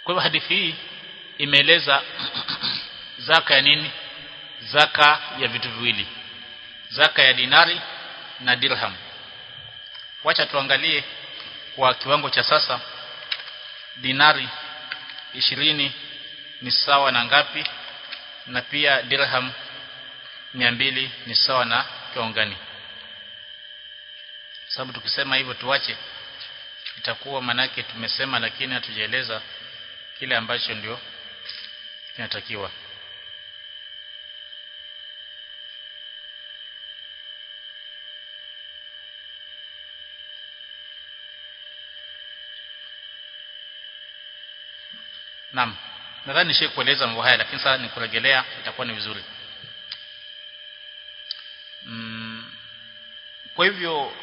kwa hivyo hadithi hii imeeleza zaka ya nini zaka ya vitu viwili zaka ya dinari na dirham wacha tuangalie kwa kiwango cha sasa dinari ishirini ni sawa na ngapi na pia dirham mbili ni sawa na kiwango gani sababu tukisema hivyo tuache itakuwa manake tumesema lakini hatujaeleza kile ambacho ndio kinatakiwa Naam. Nadhani nishe kueleza mambo haya lakini sasa nikurejelea itakuwa ni vizuri. Mm, kwa hivyo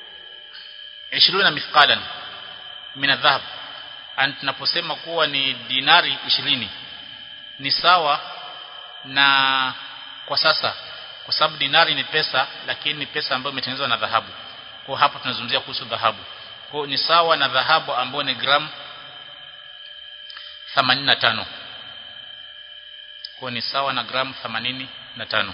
20 mithqalan min adhahab an tunaposema kuwa ni dinari 20 ni sawa na kwa sasa kwa sababu dinari ni pesa lakini ni pesa ambayo imetengenezwa na dhahabu. Kwa hapa tunazungumzia kuhusu dhahabu. Kwa ni sawa na dhahabu ambayo ni gramu 85 kwa ni sawa na gramu 85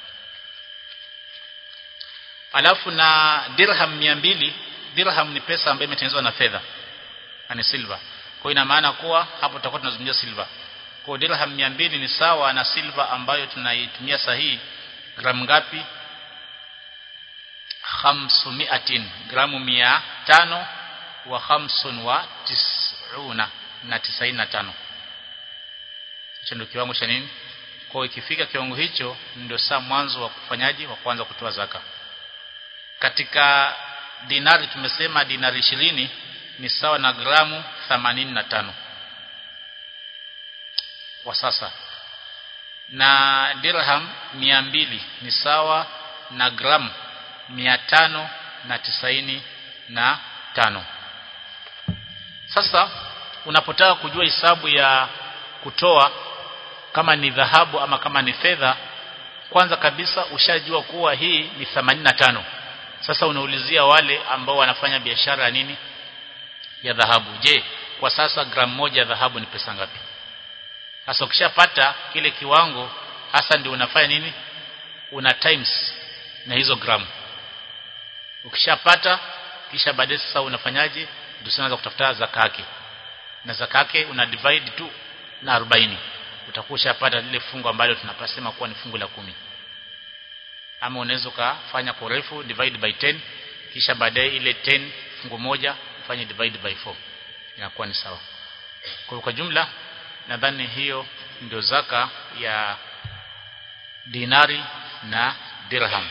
alafu na dirham 200 dirham ni pesa ambayo imetengenezwa na fedha ni silver kwa ina maana kuwa hapo tutakuwa tunazungumzia silver kwa dirham 200 ni sawa na silver ambayo tunaitumia sahihi gramu ngapi 500 gramu 500 wa 5 wa 90 na tisaini na tano hicho ndio kiwango cha nini kwa ikifika kiwango hicho ndio saa mwanzo wa kufanyaji wa kwanza kutoa zaka katika dinari tumesema dinari ishirini ni sawa na gramu 85 kwa sasa na dirham mbili ni sawa na gramu tano na tisaini na tano sasa unapotaka kujua hisabu ya kutoa kama ni dhahabu ama kama ni fedha kwanza kabisa ushajua kuwa hii ni 85 sasa unaulizia wale ambao wanafanya biashara ya nini ya dhahabu je kwa sasa gramu moja ya dhahabu ni pesa ngapi sasa ukishapata kile kiwango hasa ndio unafanya nini una times na hizo gramu ukishapata kisha baadaye sasa unafanyaje ndio unaanza kutafuta zaka yake na zaka yake una divide tu na 40 utakuwa ushapata lile fungu ambalo tunapasema kuwa ni fungu la kumi ama unaweza kufanya kwa urefu divide by 10 kisha baadaye ile 10 fungu moja ufanye divide by 4 inakuwa ni sawa kwa kwa jumla nadhani hiyo ndio zaka ya dinari na dirham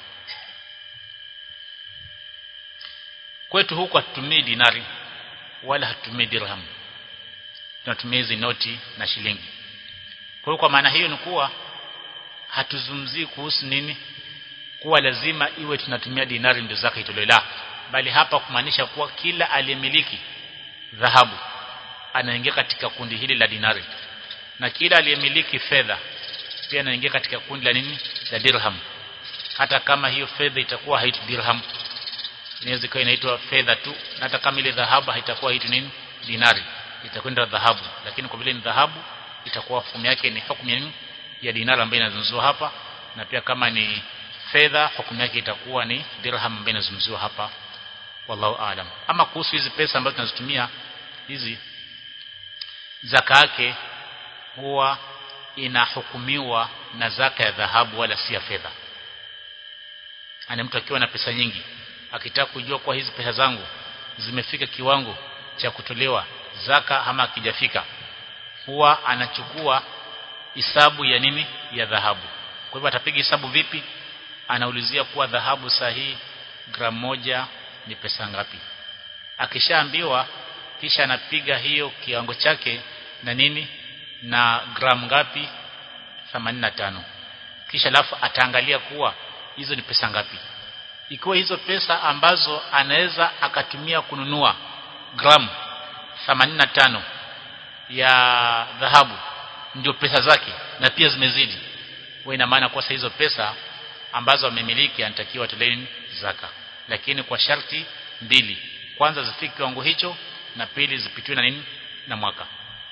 kwetu huku hatutumii dinari wala hatutumii dirham tunatumia hizi noti na shilingi kwa hiyo kwa maana hiyo ni kuwa hatuzungumzii kuhusu nini kuwa lazima iwe tunatumia dinari ndio zaka itolewe la bali hapa kumaanisha kuwa kila aliyemiliki dhahabu anaingia katika kundi hili la dinari na kila aliyemiliki fedha pia anaingia katika kundi la nini la dirham hata kama hiyo fedha itakuwa haitu dirham inaweza kuwa inaitwa fedha tu na hata kama ile dhahabu haitakuwa haitu nini dinari itakwenda dhahabu lakini kwa vile ni dhahabu itakuwa hukumu yake ni hukumu ya nini ya dinari ambayo inazungumziwa hapa na pia kama ni fedha hukumu yake itakuwa ni dirham ambayo inazungumziwa hapa wallahu aalam ama kuhusu hizi pesa ambazo tunazitumia hizi zaka yake huwa inahukumiwa na zaka ya dhahabu wala si ya fedha ana mtu akiwa na pesa nyingi akitaka kujua kwa hizi pesa zangu zimefika kiwango cha kutolewa zaka ama akijafika huwa anachukua hisabu ya nini ya dhahabu kwa hivyo atapiga hisabu vipi anaulizia kuwa dhahabu sahihi gramu moja ni pesa ngapi akishaambiwa kisha anapiga hiyo kiwango chake na nini na gramu ngapi 85 kisha alafu ataangalia kuwa hizo ni pesa ngapi ikiwa hizo pesa ambazo anaweza akatumia kununua gramu 85 ya dhahabu ndio pesa zake na pia zimezidi wewe ina maana kwa hizo pesa ambazo amemiliki anatakiwa tolewe zaka lakini kwa sharti mbili kwanza zifike kiwango hicho na pili zipitiwe na nini na mwaka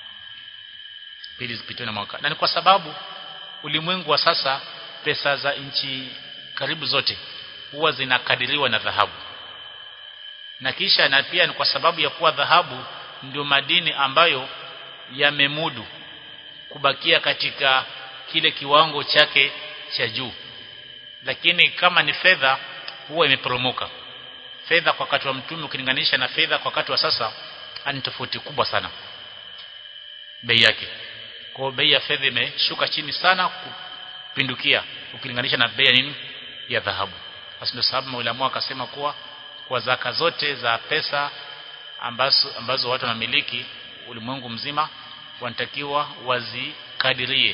pili zipitiwe na mwaka na ni kwa sababu ulimwengu wa sasa pesa za nchi karibu zote huwa zinakadiriwa na dhahabu na kisha na pia ni kwa sababu ya kuwa dhahabu ndio madini ambayo yamemudu kubakia katika kile kiwango chake cha juu lakini kama ni fedha huwa imeporomoka fedha kwa wakati wa mtume ukilinganisha na fedha kwa wakati wa sasa ni tofauti kubwa sana bei yake kwa bei ya fedha imeshuka chini sana kupindukia ukilinganisha na bei ya nini ya dhahabu basi ndio sababu maulama akasema kuwa kwa zaka zote za pesa ambazo ambazo watu wanamiliki ulimwengu mzima wanatakiwa wazikadirie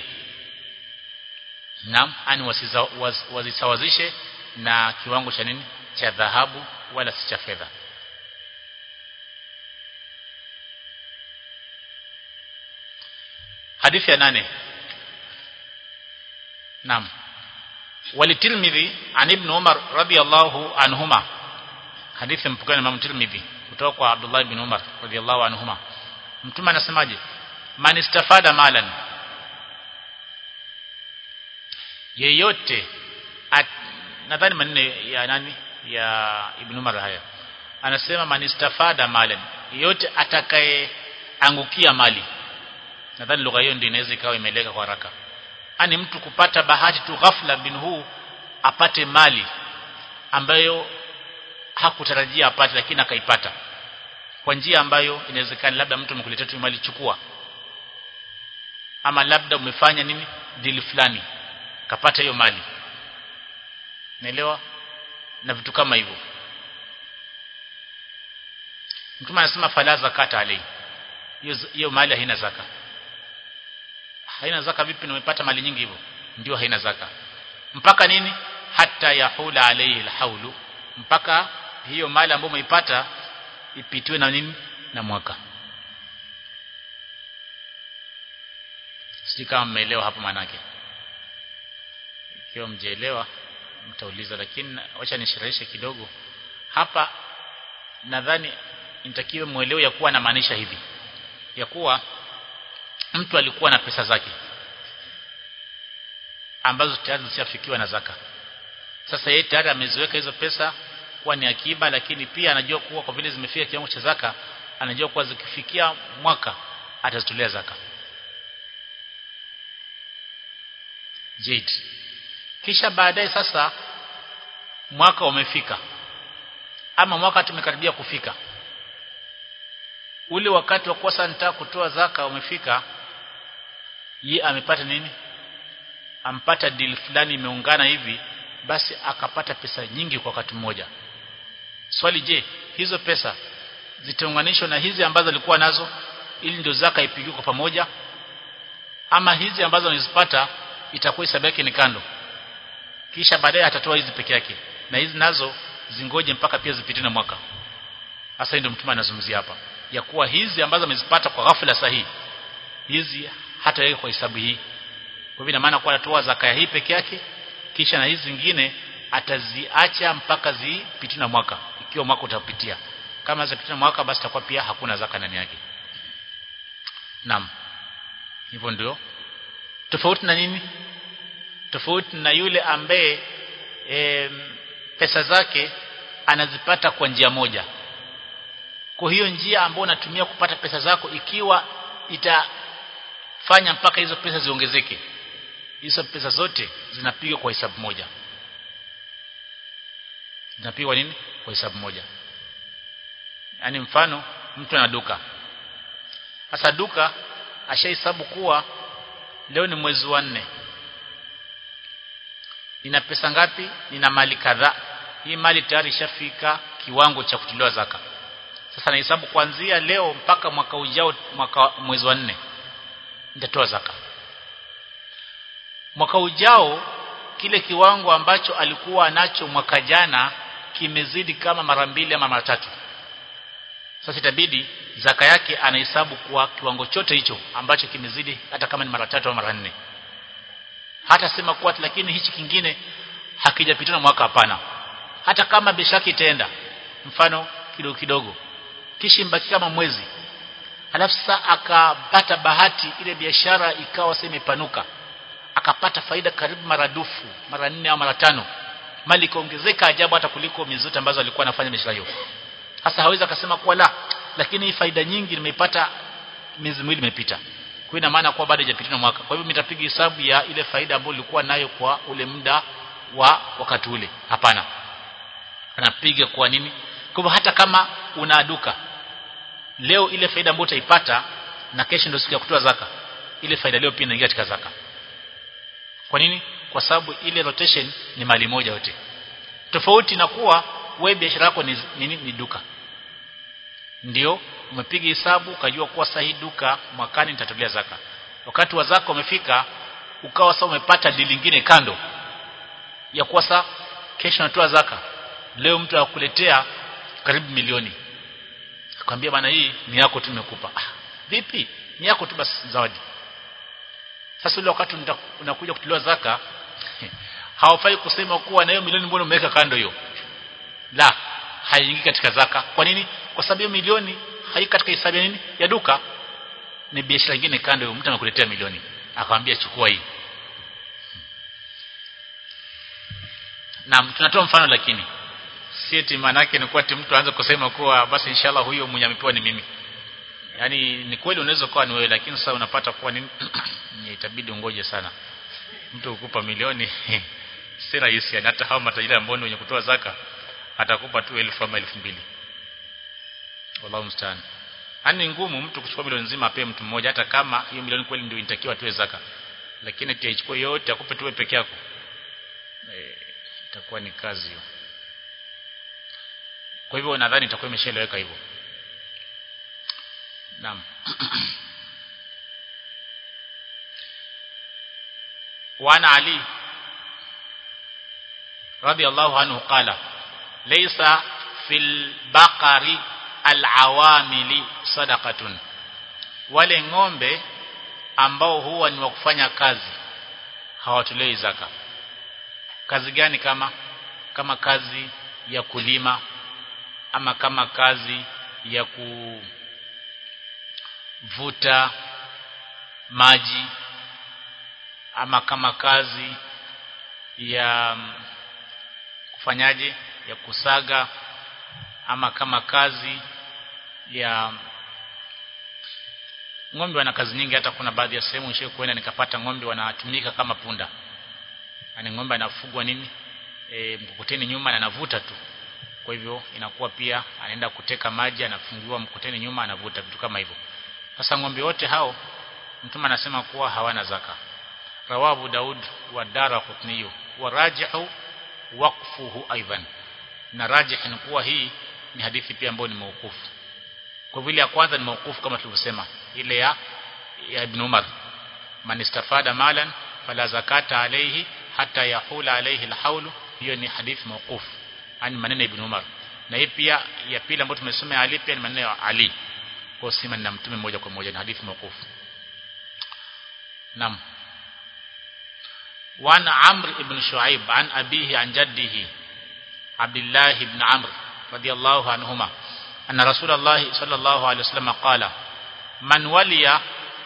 naam ani wazisawazishe na kiwango cha nini cha dhahabu wala si cha fedha hadithi ya nane naam walitirmidhi an ibn umar radiyallahu anhuma hadithi mpokea na Imam Tirmidhi kutoka kwa Abdullah ibn Umar radiyallahu anhuma mtume anasemaje man istafada malan yeyote nadhani maneno ya nani ya ibn Umar haya anasema man istafada malan yeyote atakaye angukia mali nadhani lugha hiyo ndio inaweza ikawa imeleka kwa haraka ani mtu kupata bahati tu ghafla bin huu apate mali ambayo hakutarajia apate lakini akaipata kwa njia ambayo inawezekana labda mtu amekuletea tu mali chukua ama labda umefanya nini deal fulani kapata hiyo mali naelewa na vitu kama hivyo mtume anasema fala zakata alai hiyo hiyo mali haina zaka haina zaka vipi umepata mali nyingi hivyo ndio haina zaka mpaka nini hata yahula alayhi alhaulu mpaka hiyo mali ambayo umeipata ipitiwe na nini na mwaka sijui kama mmeelewa hapo manake ikiwa mjeelewa mtauliza lakini wacha nishirahishe kidogo hapa nadhani inatakiwa muelewe ya kuwa anamaanisha hivi ya kuwa mtu alikuwa na pesa zake ambazo tayari zishafikiwa na zaka sasa yeye tayari ameziweka hizo pesa kuwa ni akiba lakini pia anajua kuwa kwa vile zimefika kiwango cha zaka anajua kuwa zikifikia mwaka atazitolea zaka Jade kisha baadaye sasa mwaka umefika ama mwaka tumekaribia kufika ule wakati wa kosa nitaka kutoa zaka umefika ye amepata nini ampata deal fulani imeungana hivi basi akapata pesa nyingi kwa wakati mmoja swali je hizo pesa zitaunganishwa na hizi ambazo alikuwa nazo ili ndio zaka ipigiwe kwa pamoja ama hizi ambazo anazipata itakuwa hesabu yake ni kando kisha baadaye atatoa hizi peke yake na hizi nazo zingoje mpaka pia zipite na mwaka hasa ndio mtume anazungumzia hapa ya kuwa hizi ambazo amezipata kwa ghafla sahihi hizi hata yeye kwa hesabu hii kwa hivyo maana kwa atatoa zaka hii peke yake kisha na hizi zingine ataziacha mpaka zipite na mwaka ikiwa mwaka utapitia kama zipite na mwaka basi takuwa pia hakuna zaka ndani yake naam hivyo ndio tofauti na nini tofauti na yule ambaye e, pesa zake anazipata kwa njia moja kwa hiyo njia ambayo unatumia kupata pesa zako ikiwa itafanya mpaka hizo pesa ziongezeke hizo pesa zote zinapigwa kwa hesabu moja zinapigwa nini kwa hesabu moja yaani mfano mtu ana duka sasa duka ashahesabu kuwa leo ni mwezi wa nne nina pesa ngapi nina mali kadhaa hii mali tayari ishafika kiwango cha kutolewa zaka sasa nahesabu kuanzia leo mpaka mwaka ujao mwaka mwezi wa nne nitatoa zaka mwaka ujao kile kiwango ambacho alikuwa nacho mwaka jana kimezidi kama mara mbili ama mara tatu sasa itabidi zaka yake anahesabu kwa kiwango chote hicho ambacho kimezidi hata kama ni mara tatu au mara nne hata sema kuwa lakini hichi kingine hakijapitana mwaka hapana hata kama bishaki itaenda mfano kidogo kidogo kisha mbaki kama mwezi alafu sasa akapata bahati ile biashara ikawa sasa imepanuka akapata faida karibu maradufu mara nne au mara tano mali ikaongezeka ajabu hata kuliko miezi zote ambazo alikuwa anafanya biashara hiyo sasa hawezi akasema kuwa la lakini faida nyingi nimeipata miezi miwili imepita kwa ina maana kuwa bado haijapitia mwaka kwa hivyo nitapiga hesabu ya ile faida ambayo nilikuwa nayo kwa ule muda wa wakati ule hapana anapiga kwa nini kwa hivyo hata kama una duka leo ile faida ambayo utaipata na kesho ndio siku ya kutoa zaka ile faida leo pia inaingia katika zaka kwa nini kwa sababu ile rotation ni mali moja yote tofauti na kuwa wewe biashara yako ni, ni, ni duka ndio umepiga hesabu ukajua kuwa sahi duka mwakani nitatolea zaka wakati wa zaka umefika ukawa sasa umepata dili lingine kando ya kuwa sasa kesho natoa zaka leo mtu akuletea karibu milioni akwambia bana hii ni yako tu nimekupa ah, vipi ni yako tu basi zawadi sasa ule wakati unakuja kutolewa zaka hawafai kusema kuwa na hiyo milioni mbona umeweka kando hiyo la haiingii katika zaka kwa nini kwa sababu hiyo milioni haiko katika hesabu ya nini ya duka ni biashara nyingine kando hiyo mtu anakuletea milioni akamwambia chukua hii na tunatoa mfano lakini si eti maana yake ni kuwa ati mtu aanze kusema kuwa basi inshallah huyo mwenye amepewa ni mimi yani ni kweli unaweza kuwa ni wewe lakini sasa unapata kuwa nini itabidi ungoje sana mtu ukupa milioni si rahisi yani hata hao matajiri ambao wenye kutoa zaka atakupa tu elfu ama elfu mbili wallahu mstaan yani ngumu mtu kuchukua milioni nzima ape mtu mmoja hata kama hiyo milioni kweli ndio inatakiwa atoe zaka lakini ati aichukue yote akupe tu peke yako e, itakuwa ni kazi hiyo kwa hivyo nadhani itakuwa imeshaeleweka hivyo naam وعن علي رضي الله عنه قال ليس في البقر العوامل صدقة wale ng'ombe ambao huwa ni wa kufanya kazi hawatolei zaka kazi gani kama kama kazi ya kulima ama kama kazi ya kuvuta maji ama kama kazi ya kufanyaje ya kusaga ama kama kazi ya ng'ombe wana kazi nyingi hata kuna baadhi ya sehemu nishe kuenda nikapata ng'ombe wanatumika kama punda yani ng'ombe anafugwa nini e, mkokoteni nyuma na anavuta tu kwa hivyo inakuwa pia anaenda kuteka maji anafungiwa mkokoteni nyuma anavuta vitu kama hivyo sasa ng'ombe wote hao mtume anasema kuwa hawana zaka rawahu daud wa daraqutni wa rajihu waqfuhu aidan na rajih ni kuwa hii ni hadithi pia ambayo ni maukufu kwa vile ya kwanza ni maukufu kama tulivyosema ile ya ya ibn Umar man istafada malan fala zakata alayhi hata yahula alayhi alhaulu hiyo ni hadithi maukufu ani maneno ya ibn Umar na hii pia ya pili ambayo tumesoma Ali pia ni maneno ya Ali kwa sima na mtume moja kwa moja ni hadithi maukufu Naam وعن عمرو بن شعيب عن أبيه عن جده عبد الله بن عمرو رضي الله عنهما أن رسول الله صلى الله عليه وسلم قال من ولي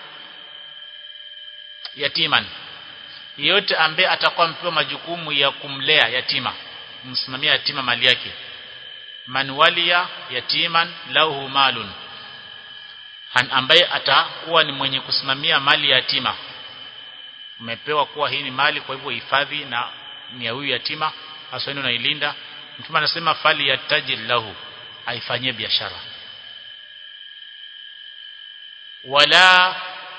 yatiman yeyote ambaye atakuwa mpewa majukumu ya kumlea yatima msimamia yatima mali yake man waliya yatiman lahu malun ambaye atakuwa ni mwenye kusimamia mali ya yatima umepewa kuwa hii ni mali kwa hivyo hifadhi na ni ya huyu yatima hasa unailinda mtume anasema fali ya tajir lahu aifanyie biashara wala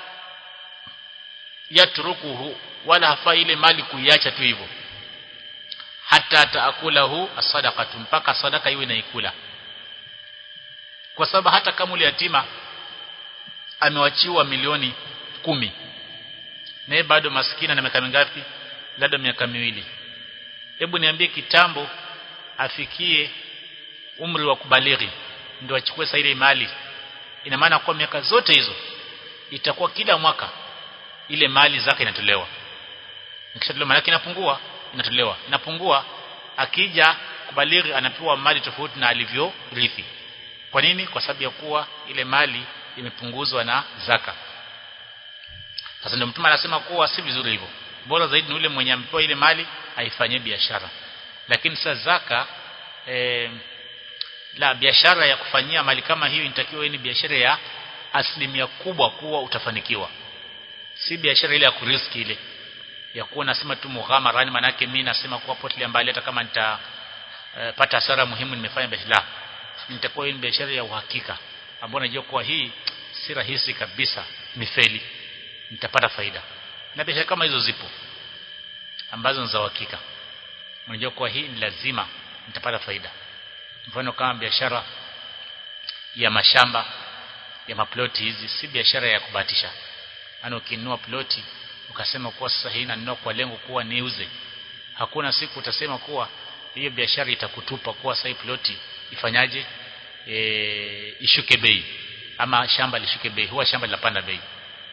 yatrukuhu wala hafa ile mali kuiacha tu hivyo hata taakulahu asadaqatu mpaka sadaka iwe naikula kwa sababu hata kama ule yatima amewachiwa milioni kumi naye bado maskini na miaka mingapi labda miaka miwili hebu niambie kitambo afikie umri wa kubalighi ndio achukue sasa ile mali ina maana kwa miaka zote hizo itakuwa kila mwaka ile mali zake inatolewa ikishatolewa mali yake inapungua inatolewa inapungua akija kubalighi anapewa mali tofauti na alivyorithi kwa nini kwa sababu ya kuwa ile mali imepunguzwa na zaka sasa ndio mtume anasema kuwa si vizuri hivyo bora zaidi ni yule mwenye amepewa ile mali aifanyie biashara lakini sasa zaka e, la biashara ya kufanyia mali kama hiyo inatakiwa ni biashara ya asilimia kubwa kuwa utafanikiwa si biashara ile ya kuriski ile ya kuwa nasema tu mughamara yani manake mimi nasema kuwa potelea mbali hata kama nita e, pata hasara muhimu nimefanya biashara nitakuwa hii biashara ya uhakika ambayo najua kuwa hii si rahisi kabisa mifeli nitapata faida na biashara kama hizo zipo ambazo ni za uhakika unajua kuwa hii ni lazima nitapata faida mfano kama biashara ya mashamba ya maploti hizi si biashara ya kubahatisha yani ukinunua ploti ukasema kuwa sasa hii nanunua kwa lengo kuwa niuze hakuna siku utasema kuwa hiyo biashara itakutupa kuwa sasa ploti ifanyaje e, ishuke bei ama shamba lishuke bei huwa shamba linapanda bei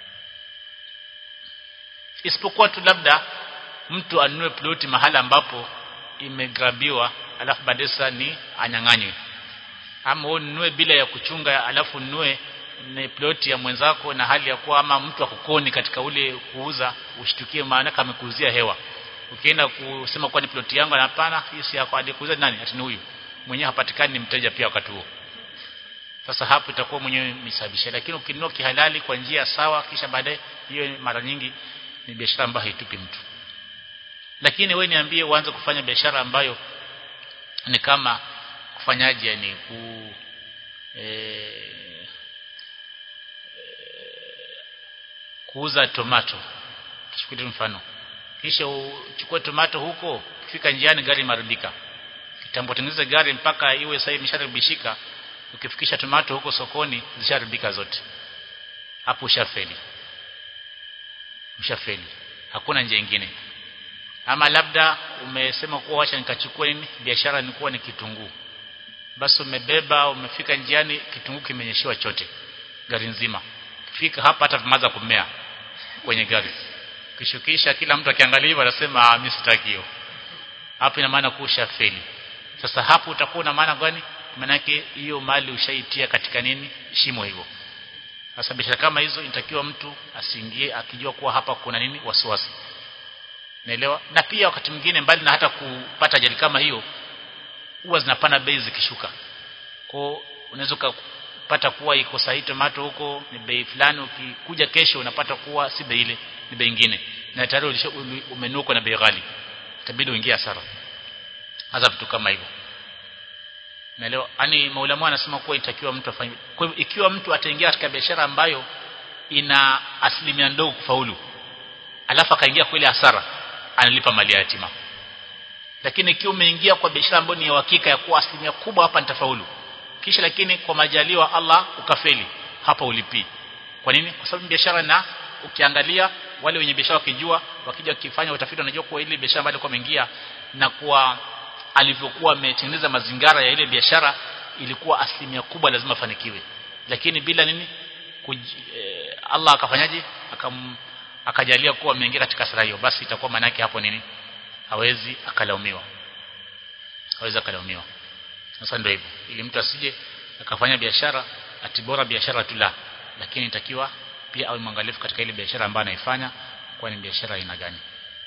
isipokuwa tu labda mtu anunue ploti mahala ambapo imegrabiwa alafu baadaye ni anyang'anywe ama ununue bila ya kuchunga alafu ununue ni ploti ya mwenzako na hali ya kuwa ama mtu akukoni katika ule kuuza ushtukie maana kama kuuzia hewa ukienda kusema kwa ni ploti yangu hapana hii si yako alikuuza nani ati huyu mwenyewe hapatikani ni mteja pia wakati huo sasa hapo itakuwa mwenyewe misababisha lakini ukinunua kihalali kwa njia sawa kisha baadaye hiyo mara nyingi ni biashara ambayo haitupi mtu lakini we niambie uanze kufanya biashara ambayo ni kama kufanyaje ni ku e, kuuza tomato tuchukue mfano kisha uchukue tomato huko ukifika njiani gari maribika kitambo tengeneza gari mpaka iwe sasa imesharibishika ukifikisha tomato huko sokoni zisharibika zote hapo ushafeli ushafeli hakuna njia nyingine ama labda umesema kuwa acha nikachukue nini biashara ni kuwa ni kitunguu basi umebeba umefika njiani kitunguu kimenyeshewa chote gari nzima fika hapa hata vimaza kumea kwenye gari kishukisha kila mtu akiangalia hivyo anasema mimi sitaki hiyo hapo ina maana kusha feli sasa hapo utakuwa na maana gani manake hiyo mali ushaitia katika nini shimo hivyo sasa biashara kama hizo inatakiwa mtu asiingie akijua kuwa hapa kuna nini wasiwasi naelewa na pia wakati mwingine mbali na hata kupata ajali kama hiyo huwa zinapanda bei zikishuka kwa unaweza kupata kuwa iko sahihi tomato huko ni bei fulani ukikuja kesho unapata kuwa si bei ile ni bei nyingine na tayari umenuka na bei ghali itabidi uingie hasara hasa vitu kama hivyo naelewa yani maulama anasema kuwa itakiwa mtu afanye kwa hivyo ikiwa mtu ataingia katika biashara ambayo ina asilimia ndogo kufaulu alafu akaingia kwa ile hasara analipa mali ya yatima lakini ikiwa umeingia kwa biashara ambayo ni ya uhakika ya kuwa asilimia kubwa hapa nitafaulu kisha lakini kwa majaliwa Allah ukafeli hapa ulipii kwa nini kwa sababu biashara na ukiangalia wale wenye biashara wakijua wakija wakifanya utafiti wanajua kuwa ile biashara ambayo alikuwa ameingia na kwa alivyokuwa ametengeneza mazingara ya ile biashara ilikuwa asilimia kubwa lazima afanikiwe lakini bila nini kuj, eh, Allah akafanyaje akam akajalia kuwa ameingia katika sara hiyo basi itakuwa maana yake hapo nini hawezi akalaumiwa hawezi akalaumiwa sasa ndio hivyo ili mtu asije akafanya biashara atibora biashara tu la lakini itakiwa pia awe mwangalifu katika ile biashara ambayo anaifanya kwa ni biashara aina gani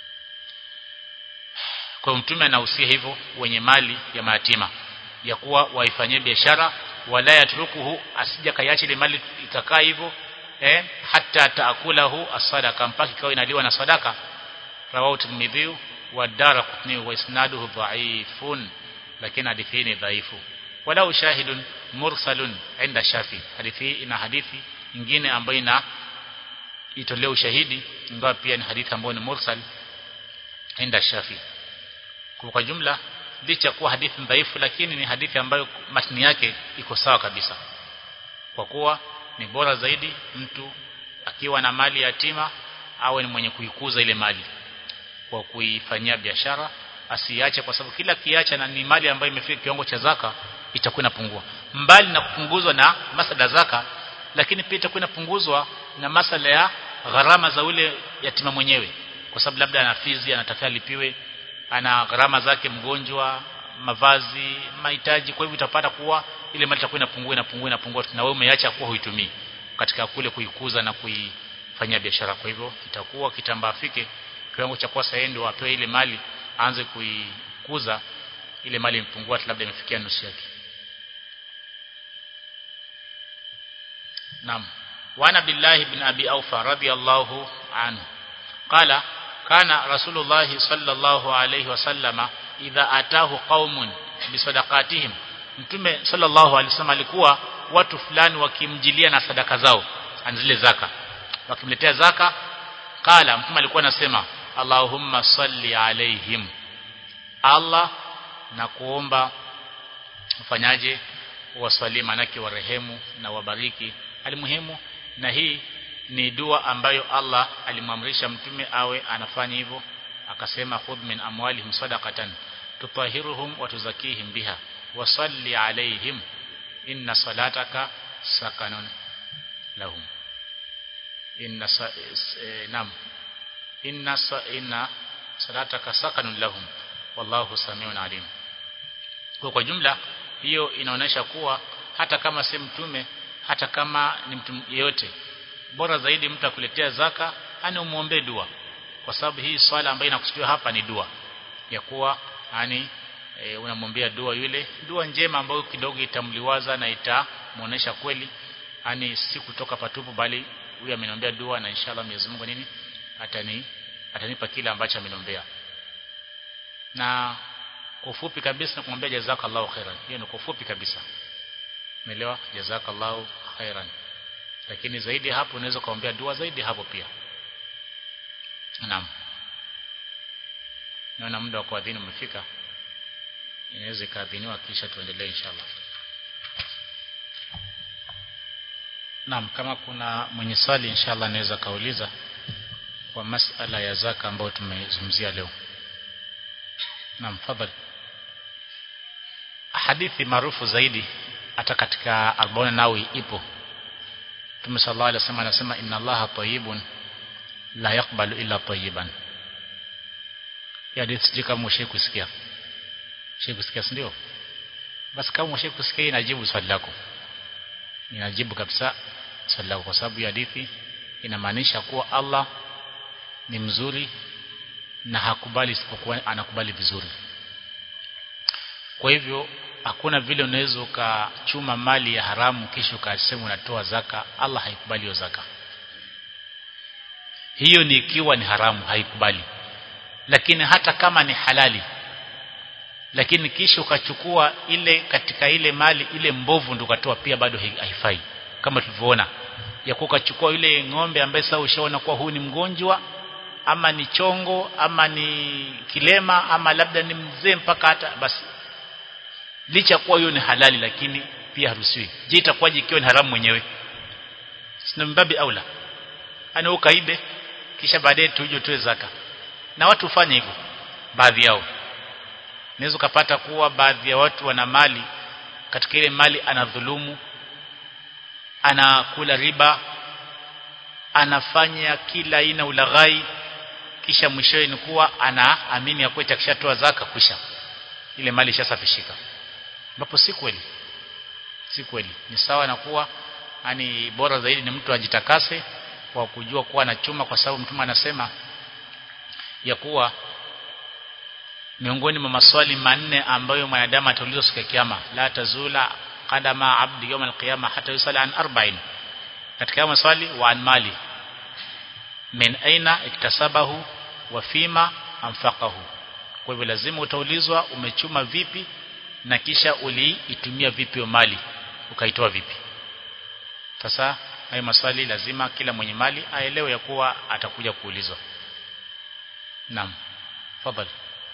kwa mtume anahusia hivyo wenye mali ya mayatima ya kuwa waifanyie biashara wala yatrukuhu asija kaiache ile mali ikakaa hivyo eh hata taakulahu as-sadaqa mpaka ikawa inaliwa na sadaka rawahu tirmidhi wa daraqutni wa isnaduhu dha'ifun lakini hadithi hii ni dhaifu wala ushahidun mursalun inda shafi hadithi hii ina hadithi nyingine ambayo ina itolea ushahidi ingawa pia ni hadithi ambayo ni mursal inda shafi kwa jumla licha kuwa hadithi dhaifu lakini ni hadithi ambayo matni yake iko sawa kabisa kwa kuwa ni bora zaidi mtu akiwa na mali yatima awe ni mwenye kuikuza ile mali kwa kuifanyia biashara asiache kwa sababu kila kiacha na ni mali ambayo imefika kiwango cha zaka itakuwa inapungua mbali na kupunguzwa na masala zaka lakini pia itakuwa inapunguzwa na masala ya gharama za ule yatima mwenyewe kwa sababu labda ana fizi anatakiwa lipiwe ana gharama zake mgonjwa mavazi mahitaji kwa hivyo utapata kuwa ile mali itakuwa inapungua inapungua inapungua na wewe umeacha kuwa huitumii katika kule kuikuza na kuifanyia biashara kwa hivyo itakuwa kitambaa afike kiwango cha kuwa sasa ndio apewe ile mali aanze kuikuza ile mali impungua labda imefikia nusu yake Naam وعن عبد الله بن أبي أوفى رضي الله عنه قال كان رسول الله صلى الله عليه وسلم إذا أتاه قوم بصدقاتهم mtume sallallahu alaihi wasallam alikuwa watu fulani wakimjilia na sadaka zao zile zaka wakimletea zaka kala mtume alikuwa anasema Allahumma salli alaihim Allah na kuomba ufanyaje waswali manake warehemu na wabariki alimuhimu na hii ni dua ambayo Allah alimwamrisha mtume awe anafanya hivyo akasema khudh min amwalihim sadaqatan tutahiruhum wa tuzakihim biha wasalli alaihim inna salataka sakanun lahum inna sa, e, nam inna sa, inna salataka sakanun lahum wallahu samiun alim kwa kwa jumla hiyo inaonyesha kuwa hata kama si mtume hata kama ni mtu yeyote bora zaidi mtu akuletea zaka ani umuombe dua kwa sababu hii swala ambayo inakusudiwa hapa ni dua ya kuwa ani e, unamwombea dua yule dua njema ambayo kidogo itamliwaza na itamuonesha kweli ani si kutoka patupu bali huyu ameniombea dua na inshallah Mwenyezi Mungu nini atani atanipa kile ambacho ameniombea na kwa ufupi kabisa na kumwambia jazakallahu khairan hiyo ni kwa ufupi kabisa umeelewa jazakallahu khairan lakini zaidi hapo unaweza kuombea dua zaidi hapo pia naam naona muda wa kuadhini umefika inaweza ikaadhiniwa kisha tuendelee inshallah naam kama kuna mwenye swali inshallah anaweza kauliza kwa masala ya zaka ambayo tumezungumzia leo naam fadhali hadithi maarufu zaidi hata katika Arbona Nawawi ipo Mtume sallallahu alaihi wasallam anasema inna Allaha tayyibun la yaqbalu illa tayyiban. Ya hadithi sijui kama mshe kusikia. Mshe kusikia ndio? Basi kama mshe kusikia inajibu swali lako. Inajibu kabisa swali lako kwa sababu ya hadithi inamaanisha kuwa Allah ni mzuri na hakubali isipokuwa anakubali vizuri. Kwa hivyo hakuna vile unaweza ukachuma mali ya haramu kisha ukasema unatoa zaka Allah haikubali hiyo zaka hiyo ni ikiwa ni haramu haikubali lakini hata kama ni halali lakini kisha ukachukua ile katika ile mali ile mbovu ndio ukatoa pia bado haifai kama tulivyoona ya ukachukua ile ng'ombe ambaye sasa ushaona kuwa huyu ni mgonjwa ama ni chongo ama ni kilema ama labda ni mzee mpaka hata basi licha kuwa hiyo ni halali lakini pia haruhusiwi je itakuwaje ikiwa ni haramu mwenyewe sina mbabi aula ana ukaibe kisha baadaye tuje tuwe zaka na watu hufanya hivyo baadhi yao unaweza kupata kuwa baadhi ya watu wana mali katika ile mali anadhulumu anakula riba anafanya kila aina ulaghai kisha mwishowe ni kuwa anaamini ya kuwa itakishatoa zaka kisha ile mali ishasafishika ambapo si kweli si kweli ni sawa na kuwa yani bora zaidi ni mtu ajitakase kwa kujua kuwa anachuma kwa sababu mtume anasema ya kuwa miongoni mwa maswali manne ambayo mwanadamu ataulizwa siku ya kiyama la tazula qadama abdi yawm alqiyama hata yusala an arba'in katika maswali wa an mali min aina iktasabahu wa fima anfaqahu kwa hivyo lazima utaulizwa umechuma vipi na kisha uliitumia vipi mali ukaitoa vipi sasa hayo maswali lazima kila mwenye mali aelewe ya kuwa atakuja kuulizwa naam fadhali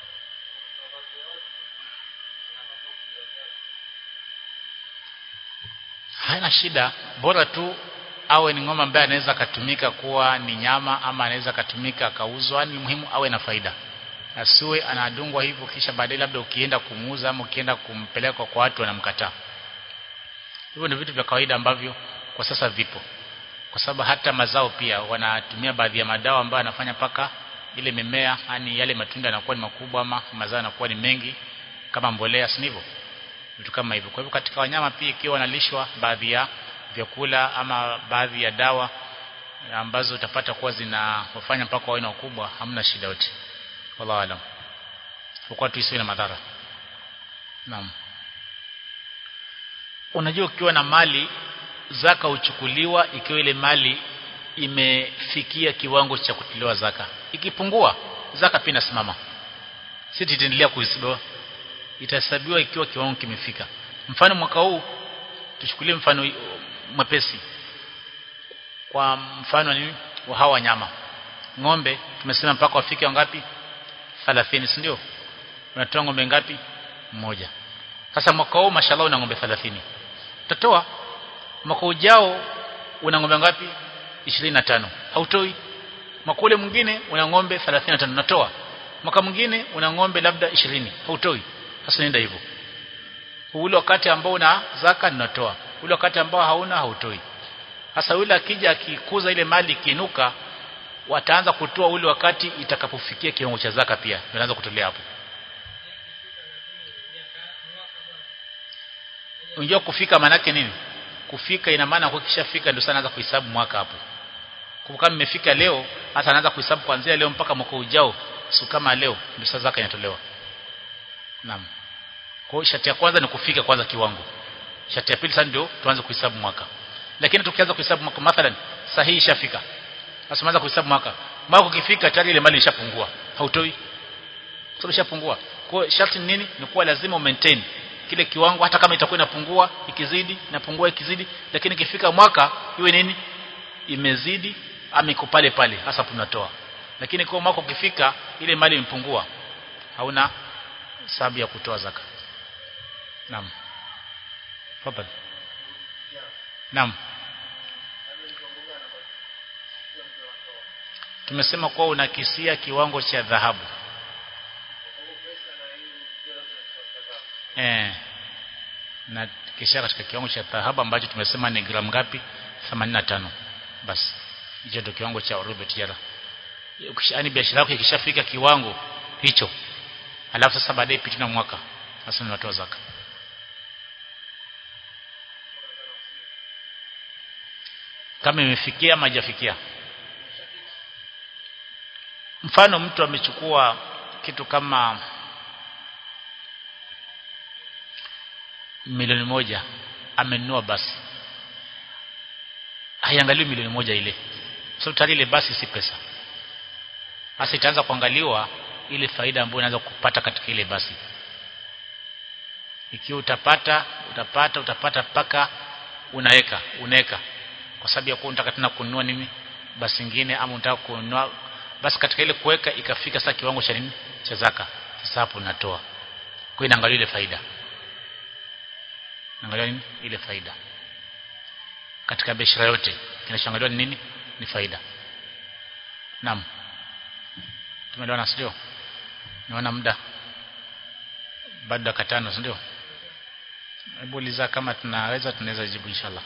haina shida bora tu awe ni ng'ombe ambaye anaweza akatumika kuwa ni nyama ama anaweza akatumika akauzwa ni muhimu awe na faida asiwe anadungwa hivyo kisha baadaye labda ukienda kumuuza ama ukienda kumpeleka kwa watu wanamkataa hivyo ni vitu vya kawaida ambavyo kwa sasa vipo kwa sababu hata mazao pia wanatumia baadhi ya madawa ambayo anafanya paka ile mimea yani yale matunda yanakuwa ni makubwa ama mazao yanakuwa ni mengi kama mbolea si hivyo vitu kama hivyo kwa hivyo katika wanyama pia ikiwa wanalishwa baadhi ya vyakula ama baadhi ya dawa ambazo utapata kuwa zinawafanya mpaka wawe na ukubwa hamna shida yote wallahu alam kwa tu isiwe na madhara naam unajua ukiwa na mali zaka uchukuliwa ikiwa ile mali imefikia kiwango cha kutolewa zaka ikipungua zaka pia inasimama si titaendelea kuhesabiwa itahesabiwa ikiwa kiwango kimefika mfano mwaka huu tuchukulie mfano mwepesi kwa mfano ni wa hawa wanyama ng'ombe tumesema mpaka wafike wangapi 30 si ndio unatoa ng'ombe ngapi mmoja sasa mwaka huu mashallah una ng'ombe 30 utatoa mwaka ujao una ng'ombe ngapi 25 hautoi mwaka ule mwingine una ng'ombe 35 unatoa mwaka mwingine una ng'ombe labda 20 hautoi sasa nenda hivyo ule wakati ambao una zaka ninatoa ule wakati ambao hauna hautoi sasa yule akija akikuza ile mali ikiinuka wataanza kutoa ule wakati itakapofikia kiwango cha zaka pia wanaanza kutolea hapo unajua kufika manake nini kufika ina maana kwa kishafika ndio sana anaanza kuhesabu mwaka hapo kwa kama imefika leo hasa anaanza kuhesabu kuanzia leo mpaka mwaka ujao siku kama leo ndio sasa zaka inatolewa naam kwa sharti ya kwanza ni kufika kwanza kiwango sharti ya pili sasa ndio tuanze kuhesabu mwaka lakini tukianza kuhesabu mwaka mathalan sahihi ishafika sasa tunaanza kuhesabu mwaka mwaka ukifika tayari ile mali ishapungua hautoi sababu ishapungua kwa sharti ni nini ni kuwa lazima maintain kile kiwango hata kama itakuwa inapungua ikizidi inapungua ikizidi lakini ikifika mwaka iwe nini imezidi ama iko pale pale hasa tunatoa lakini kwa mwaka ukifika ile mali imepungua hauna sababu ya kutoa zaka naam tafadhali naam tumesema kuwa unakisia kiwango cha dhahabu eh na kisha katika kiwango cha dhahabu ambacho tumesema ni gramu ngapi 85 basi hicho ndio kiwango cha rubu tijara ukishani biashara yako ikishafika kiwango hicho alafu sasa baadaye piti na mwaka sasa unatoa zaka kama imefikia ama hajafikia mfano mtu amechukua kitu kama milioni moja amenunua basi haiangaliwi milioni moja ile sababu tayari ile basi si pesa sasa itaanza kuangaliwa ile faida ambayo unaweza kupata katika ile basi ikiwa utapata utapata utapata mpaka unaweka unaweka kwa sababu ya kuwa unataka tena kununua nini basi nyingine ama unataka kununua basi katika ile kuweka ikafika sasa kiwango cha nini cha zaka sasa hapo unatoa kwa inaangalia ile faida angalia nini ile faida katika biashara yote kinachoangaliwa ni nini ni faida naam tumeelewana sio naona muda bado dakika tano ndio hebu uliza kama tunaweza tunaweza jibu inshallah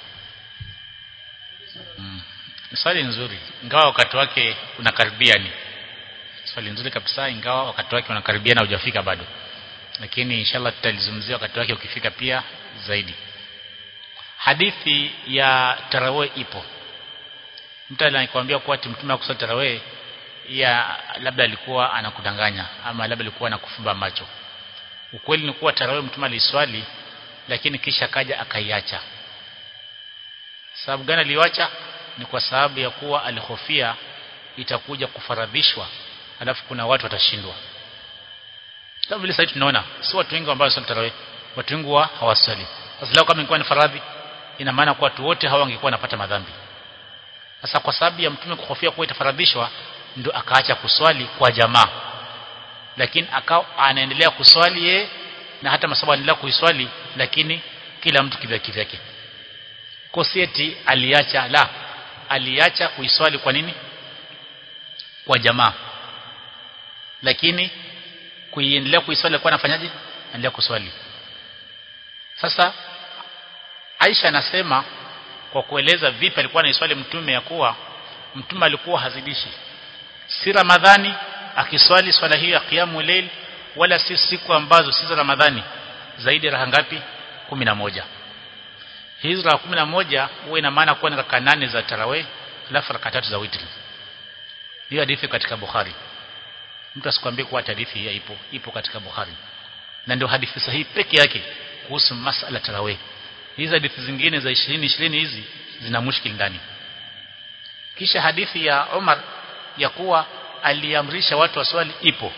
mm. swali nzuri ingawa wakati wake unakaribia ni swali nzuri kabisa ingawa wakati wake unakaribia na hujafika bado lakini inshallah tutalizungumzia wakati wake ukifika pia zaidi hadithi ya tarawih ipo mtu anakuambia kuwa mtume akusali tarawih ya labda alikuwa anakudanganya ama labda alikuwa anakufumba macho ukweli ni kuwa tarawih mtume aliswali lakini kisha kaja akaiacha sababu gani aliwacha ni kwa sababu ya kuwa alihofia itakuja kufaradhishwa alafu kuna watu watashindwa kama vile sasa tunaona si watu wengi ambao swali tarawih watu wengi wa hawaswali sasa leo kama ingekuwa ni faradhi ina maana kwa watu wote hawa wangekuwa wanapata madhambi sasa kwa sababu ya mtume kuhofia kuwa itafaradhishwa ndio akaacha kuswali kwa jamaa lakini akao anaendelea kuswali ye na hata masababu anaendelea kuiswali lakini kila mtu kivyake vyake kosieti aliacha la aliacha kuiswali kwa nini kwa jamaa lakini kuiendelea kuiswali alikuwa anafanyaje anaendelea kuswali sasa Aisha anasema kwa kueleza vipi alikuwa anaiswali mtume ya kuwa mtume alikuwa hazidishi si Ramadhani akiswali swala hiyo ya qiyamul layl wala si siku ambazo si za Ramadhani zaidi raha ngapi moja hizo raka kumi na moja huwa ina maana kuwa ni raka nane za tarawih alafu raka tatu za witri hiyo hadithi katika Bukhari mtu asikwambie kuwa hadithi hii ipo ipo katika Bukhari na ndio hadithi sahihi peke yake kuhusu masala tarawih hizi hadithi zingine za 20 20 hizi zina mushkil ndani kisha hadithi ya Umar ya kuwa aliamrisha watu waswali ipo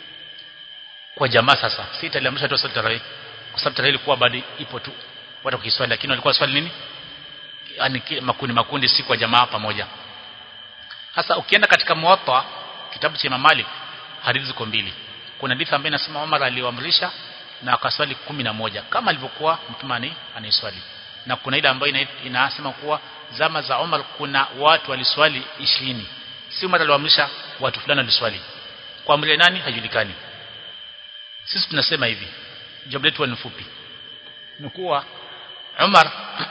kwa jamaa sasa sita aliamrisha watu waswali tarawih kwa sababu tarawih ilikuwa bado ipo tu watu kiswali lakini walikuwa swali nini yani makundi makundi si kwa jamaa pamoja sasa ukienda katika muwatta kitabu cha Imam Malik hadithi ziko mbili kuna hadithi ambayo inasema Umar aliwaamrisha na akaswali kumi na moja kama alivyokuwa mtume anaiswali na kuna ile ambayo inasema kuwa zama za Umar kuna watu waliswali ishirini si Umar aliwaamrisha watu fulani waliswali kwa amri nani hajulikani sisi tunasema hivi jawabu letu ni fupi ni kuwa Umar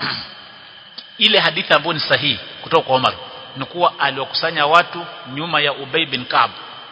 ile hadithi ambayo ni sahihi kutoka kwa Umar ni kuwa aliwakusanya watu nyuma ya Ubay bin Ka'b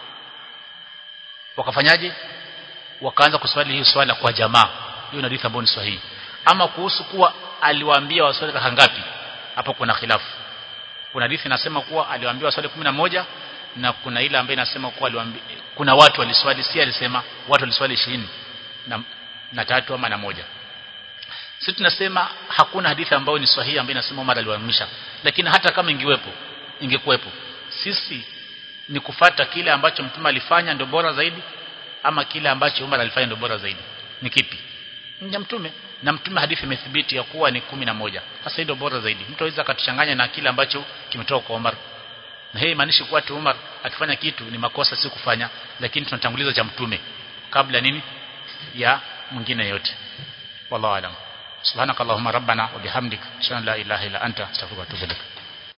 wakafanyaje wakaanza kuswali hii swala kwa jamaa hiyo ni hadithi ambayo ni sahihi ama kuhusu kuwa aliwaambia waswali raka ngapi hapo kuna khilafu kuna hadithi inasema kuwa aliwaambia waswali moja na kuna ile ambayo inasema kuwa aliwaambia kuna watu waliswali si alisema watu waliswali 20 na, na tatu ama na moja sisi tunasema hakuna hadithi ambayo ni sahihi ambayo inasema Umar aliwaamrisha lakini hata kama ingiwepo ingekuwepo sisi ni kufata kile ambacho mtume alifanya ndio bora zaidi ama kile ambacho Umar alifanya ndio bora zaidi ni kipi ni mtume na mtume hadithi imethibiti ya kuwa ni kumi na moja sasa ndio bora zaidi mtu aweza akatuchanganya na kile ambacho kimetoka kwa Umar na hii maanishi kuwa tu Umar akifanya kitu ni makosa si kufanya lakini tunatanguliza cha mtume kabla nini ya mwingine yote wallahu alam subhanakallahumma rabbana wa bihamdik ashhadu an la ilaha illa anta astaghfiruka wa atubu ilaik